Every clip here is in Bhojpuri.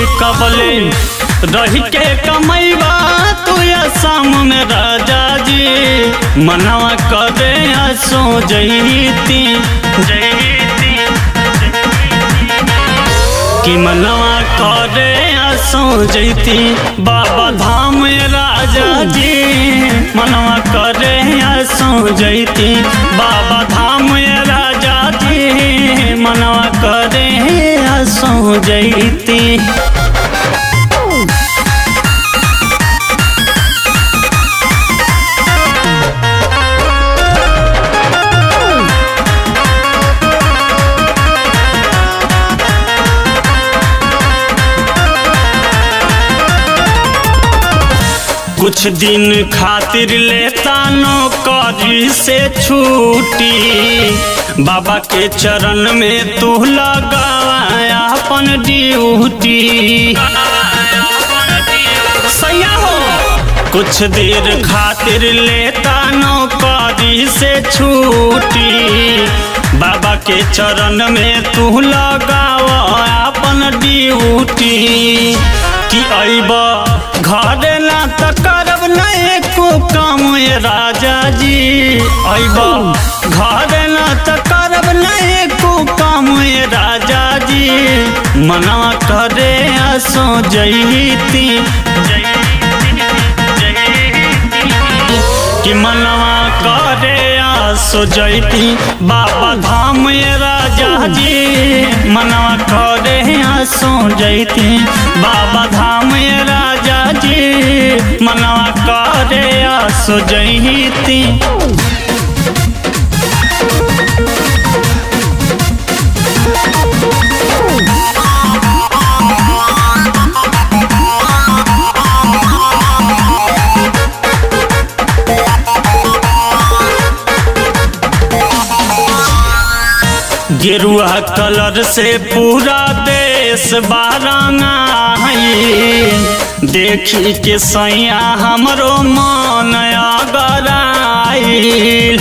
कबले रही के कमैबा तू सामने राजा जी मनवा करे सो जईती जईती कि मनवा करे सो जईती बाबा धाम राजा जी मनवा करे सो जईती बाबा धाम राजा जी मनवा करे सो जईती कुछ दिन खातिर लेता नौकरी से छूटी बाबा के चरण में तू लगाया अपन ड्यूटी सैया हो कुछ देर खातिर लेता नौकरी से छूटी बाबा के चरण में तू लगावा अपन ड्यूटी कि अब घर ना त करब नहीं को काम ये राजा जी अब घर ना त करब नहीं को काम ये राजा जी मना करे सो जईती कि मनवा करे सो जईती बाबा धाम ये राजा जी मनवा करे सो जईती बाबा धाम ये राजा जी मनवा करे सो जईती गेरुआ कलर से पूरा देश बारंगा है देखी के सैया हमरो मन अगराइल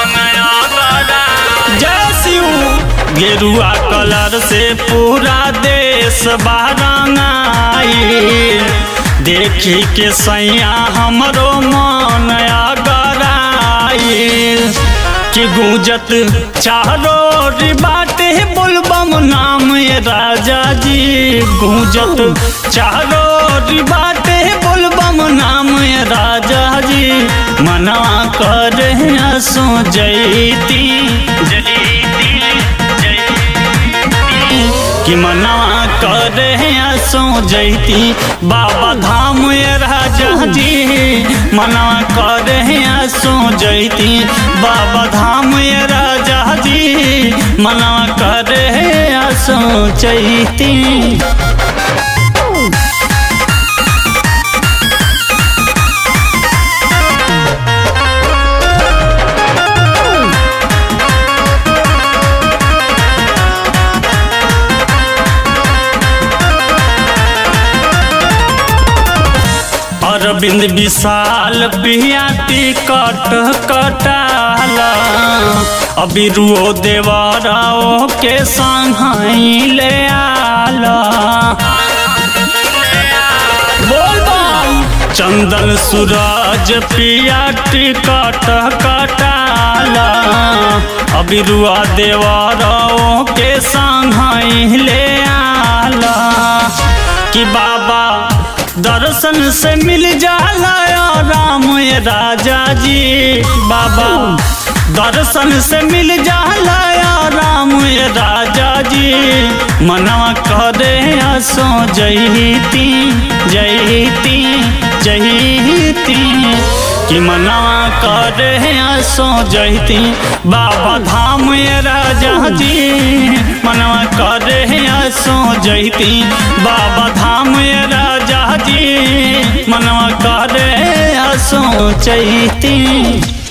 जय शिव गेरुआ कलर से पूरा देश बारंगाइल देखी के सैया हमरो मन अगराइल कि गूंजत चारो बाटे बोलबम नाम ये राजा जी गूंजत चारो बाटे बोलबम नाम ये राजा जी मनवा कर सो जईती कि मनवा कर सो जईती बाबा धाम ये राजा जी मनवा कर सो जईती बाबा धाम ये राजा जी मनवा कर सो जईती अरविंद विशाल पिया टिकट कटाला अभी रुओ देवराओ के संग ले आला बोल चंदन सूरज पिया टिकट कटाला अभी रुआ देवराओ के संग ले आला कि बाबा दर्शन से मिल जाला राम ये राजा जी बाबा दर्शन से मिल जाला राम ये राजा जी मनवा करे सो जईती जईती जईती कि मनवा करे सो जईती बाबा धाम ये राजा जी मनवा करे सो जईती बाबा धाम ये राजा जी मनवा करे सो चैती